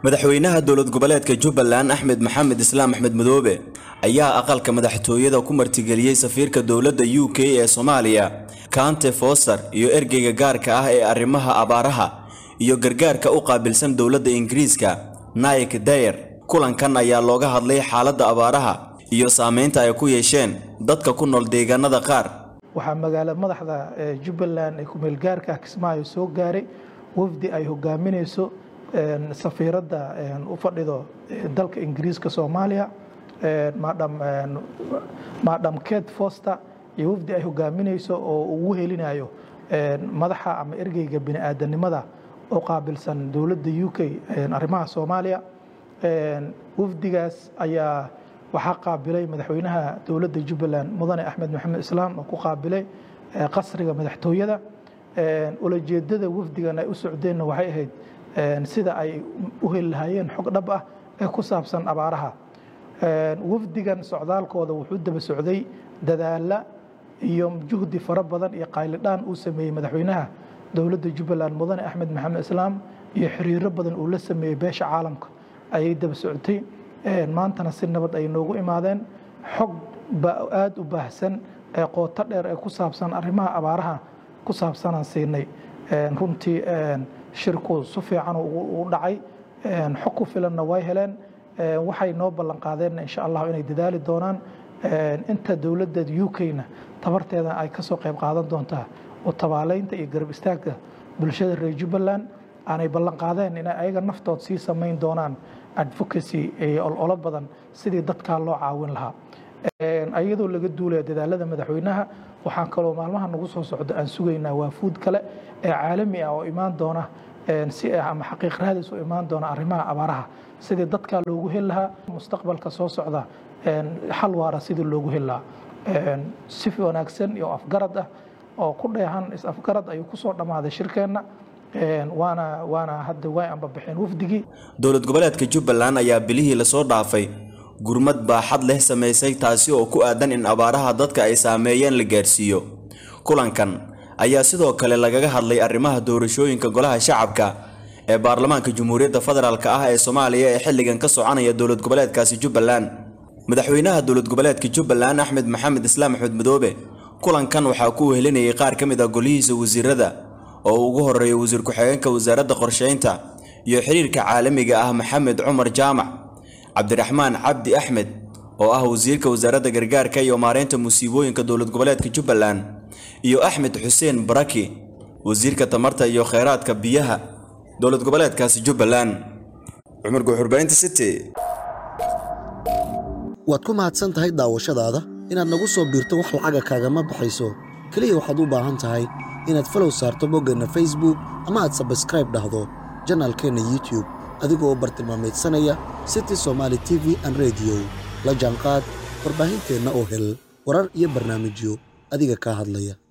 madaxweynaha dowlad goboleedka jubbaland axmed maxamed islaam axmed madoobe ayaa aqalka madaxtooyada ku martigeliyey safiirka dowladda u k ee soomaaliya kante foster iyo ergeyga gaarka ah ee arrimaha abaaraha iyo gargaarka u qaabilsan dowladda ingiriiska naik dayer kulankan ayaa looga hadlay xaaladda abaaraha iyo saameynta ay ku yeesheen dadka ku nool deegaanada qaar waxaa magaala madaxda jubbaland ee kumeelgaarka kismaayo soo gaaray wafdi ay hogaaminayso safiiradda u fadhido dalka ingiriiska soomaaliya madam ket foster iyo wafdi ay hogaaminayso oo ugu helinayo madaxa ama ergeyga bini'aadanimada oo qaabilsan dowladda u k arrimaha soomaaliya wafdigaas ayaa waxaa qaabilay madaxweynaha dowladda jubbaland mudane axmed maxamed islaam oo ku qaabilay qasriga madaxtooyada ulajeedada wafdigan ay u socdeenna waxay ahayd sida ay u heli lahaayeen xog dhab ah ee ku saabsan abaaraha wafdigan socdaalkooda wuxuu daba socday dadaala iyo juhdi fara badan iyo qaylidhaan uu sameeyey madaxweynaha dowladda jubbaland mudane axmed maxamed islaam iyo xiriiro badan uu la sameeyey beesha caalamka ayay daba socotay maantana si nabad ay noogu imaadeen xog aada u baahsan ee qooto dheer ee ku saabsan arrimaha abaaraha ku saabsanaan siinay runtii shirku si fiican u dhacay xog ku filanna way heleen waxay noo ballan qaadeenna insha allah inay dadaali doonaan inta dowladda u k-na tabarteeda ay kasoo qayb qaadan doontaa oo tabaaleynta iyo garab istaagga bulshada reer jubbaland aanay ballan qaadeen inay ayaga naftood sii samayn doonaan advocacy ololo badan sidii dadkaa loo caawin lahaa iyadoo laga duulaya dadaalada madaxweynaha waxaan kaloo maalmaha nagu soo socda aan sugaynaa waafuud kale ee caalami ah oo imaan doona si ama xaqiiq raadis u imaan doona arrimaha abaaraha sidii dadkaa loogu heli lahaa mustaqbalka soo socda xal waara sidii loogu heli lahaa si wanaagsan iyo afgarad ah oo ku dheehan is-afgarad ayuu kusoo dhammaaday shirkeenna waana waana hadda way anbabixeen wafdigii dowlad goboleedka jubbaland ayaa bilihii lasoo dhaafay gurmad baaxad leh samaysay taasi oo ku aadan in abaaraha dadka ay saameeyeen la gaarsiiyo kulankan ayaa sidoo kale lagaga hadlay arrimaha doorashooyinka golaha shacabka ee baarlamaanka jamhuuriyadda federaalk ah ee soomaaliya ee xilligan ka soconaya dowlad goboleedkaasi jubbaland madaxweynaha dowlad goboleedka jubbaland axmed maxamed islaam axmed madoobe kulankan waxaa ku wehelinayay qaar ka mid ah golihiisa wasiirada oo ugu horeeya wasiir ku-xigeenka wasaaradda qorsheynta iyo xiriirka caalamiga ah maxamed cumar jaamac cabdiraxmaan cabdi axmed oo ah wasiirka wasaaradda gargaarka iyo maareynta musiibooyinka dowlad goboleedka jubbaland iyo axmed xuseen baraki wasiirka tamarta iyo kheyraadka biyaha dowlad goboleedkaasi jubbaland cumar guuxurbaynta city waad ku mahadsan tahay daawashadaada inaad nagu soo biirto wax lacaga kaagama baxayso keliya waxaad u baahan tahay inaad falow saarto boggeenna facebook ama aad sabskraib dhahdo janaalkeenna youtube adigoo bartilmaamaydsanaya city somaali t v an rediyo la jaanqaad warbaahinteenna oo hel warar iyo barnaamijyo adiga kaa hadlaya